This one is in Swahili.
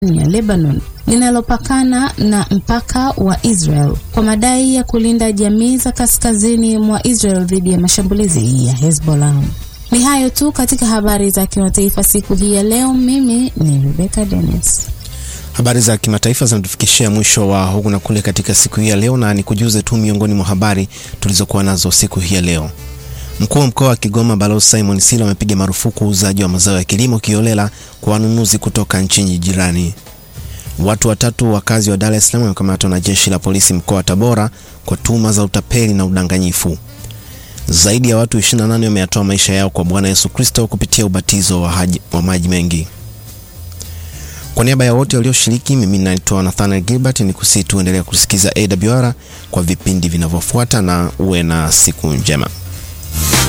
ya Lebanon linalopakana na mpaka wa Israel kwa madai ya kulinda jamii za kaskazini mwa Israel dhidi ya mashambulizi ya Hezbollah. Ni hayo tu katika habari za kimataifa siku hii ya leo. Mimi ni Rebecca Dennis. Habari za kimataifa zinatufikishia mwisho wa huku na kule katika siku hii ya leo, na nikujuze tu miongoni mwa habari tulizokuwa nazo siku hii ya leo. Mkuu wa mkoa wa Kigoma Balozi Simon Silo amepiga marufuku uuzaji wa mazao ya kilimo kiolela kwa wanunuzi kutoka nchi jirani. Watu watatu wakazi wa Dar es Salaam wamekamatwa na jeshi la polisi mkoa wa Tabora kwa tuhuma za utapeli na udanganyifu. Zaidi ya watu 28 wameyatoa maisha yao kwa Bwana Yesu Kristo kupitia ubatizo wa, haji, wa maji mengi. Kwa niaba ya wote walioshiriki, mimi naitwa Nathaniel Gilbert, ni kusihi tuendelea kusikiza AWR kwa vipindi vinavyofuata na uwe na siku njema.